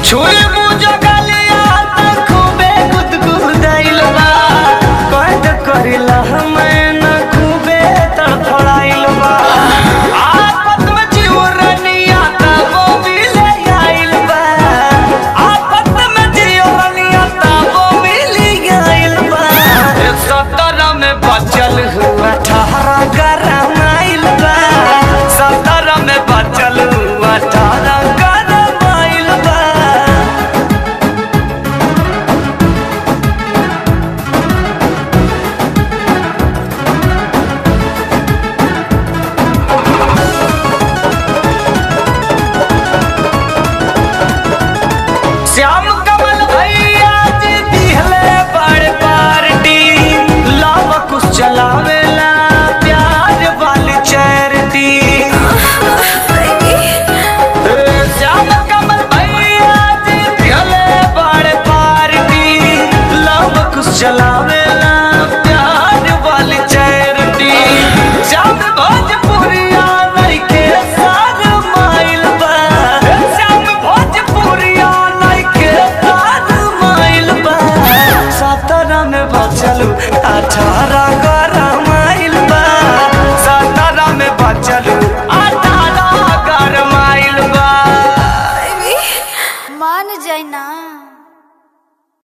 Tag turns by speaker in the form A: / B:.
A: छुई मुझो गलिया त खूबे गुदगुदाइल बा कैद करिला मैं न खूबे तड़फड़ाइल बा आपत में जीवरनिया त वो मिले आइल बा आपत में जीवरनिया त वो मिले आइल बा सत्रह में बचल हुआ अठारह गरम आइल बा सत्रह में बचल हुआ अठारह गरम आइल बा श्याम कमल भैया जी दिहले बड़ पार्टी लाव कुछ चलावेला प्यार वाली चैरिटी श्याम कमल भैया जी दिहले बड़ पार्टी लाव कुछ चलावेला प्यार वाली चैरिटी श्याम भोजपुरिया लइके सार माइल बा श्याम भोजपुरिया लइके सार माइल बा सत्रह में बचलू अठारह गरम आइल बा सत्रह में बचलू अठारह गरम आइल बा
B: मान जाए ना